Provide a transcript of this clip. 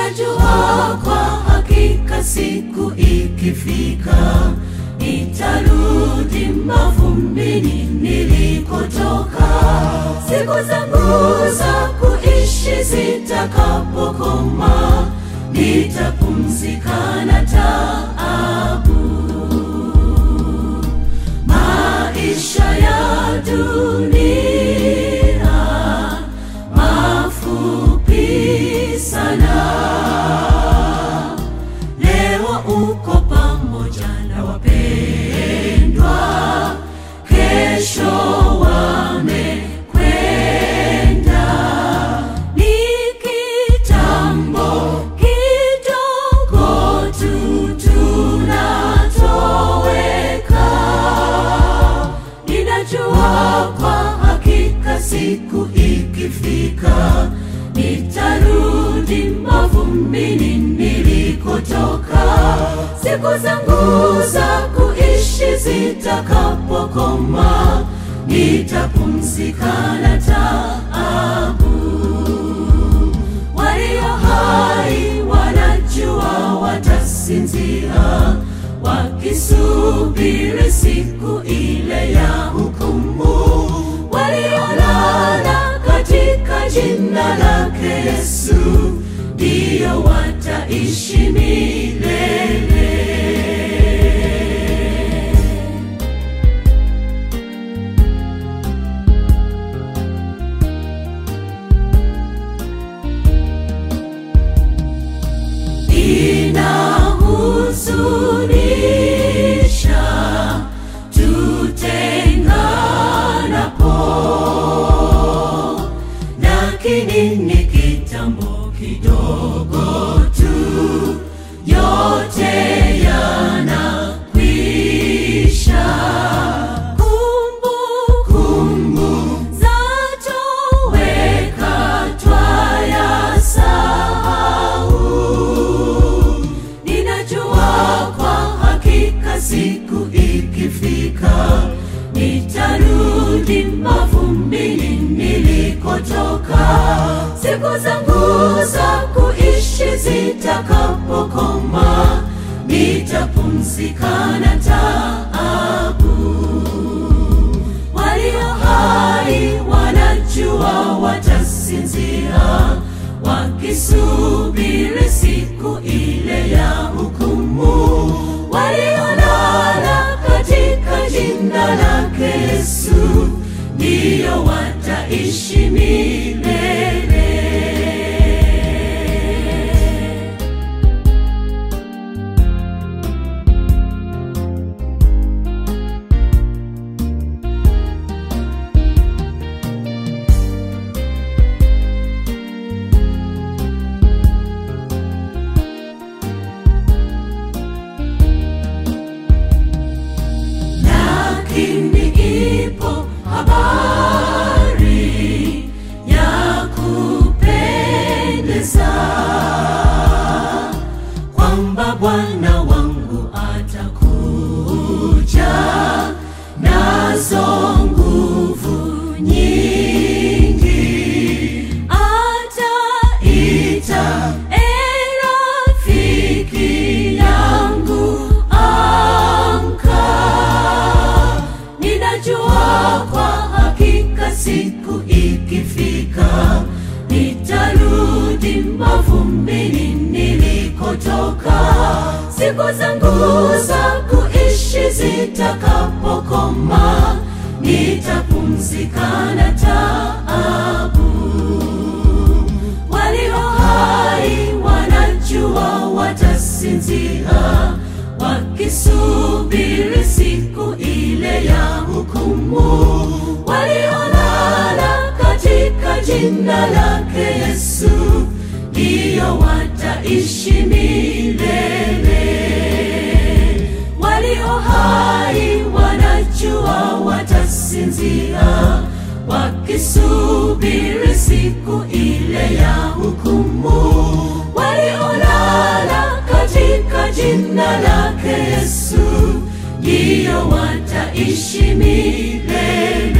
Ninajua kwa hakika siku ikifika nitarudi mavumbini nilikotoka. Siku zangu za kuishi zitakapokoma, nitapumzika na taabu. Maisha ya dunia mafupi sana. Leo uko pamoja na wapendwa, kesho wamekwenda. Ni kitambo kidogo tu tunatoweka. Ninajua kwa hakika siku ikifika nitarudi mavumbini nilikotoka. Siku zangu za kuishi zitakapokoma, nitapumzika na taabu. Walio hai wanajua watasinzia, wakisubiri siku ile ya hukumu. Waliolala katika jina lake Yesu ndiyo wataishi milele. Inahuzunisha tutenganapo, lakini ni kitambo kidogo tu, yote yanakwisha. Kumbukumbu zatoweka, twayasahau. Ninajua kwa hakika siku ikifika nitarudi mavumbini nilikotoka. Siku zangu za kuishi zitakapokoma, nitapumzika na taabu. Walio hai wanajua watasinzia, wakisubiri siku ile ya hukumu. Waliolala katika jina lake Yesu ndiyo wataishi milele. lakini ipo habari ya kupendeza kwamba Bwana wangu atakuja nazo nguvu nyingi, ataita e rafiki yangu, amka. Ninajua kwa hakika siku ikifika nitarudi mavumbini nilikotoka. Siku zangu za kuishi zitakapokoma, nitapumzika na taabu. Walio hai wanajua watasinzia, wakisubiri siku ile ya hukumu. Waliolala katika jina lake Yesu ndiyo wataishi milele. Walio hai wanajua watasinzia, wakisubiri siku ile ya hukumu. Waliolala katika jina lake Yesu ndiyo wataishi milele.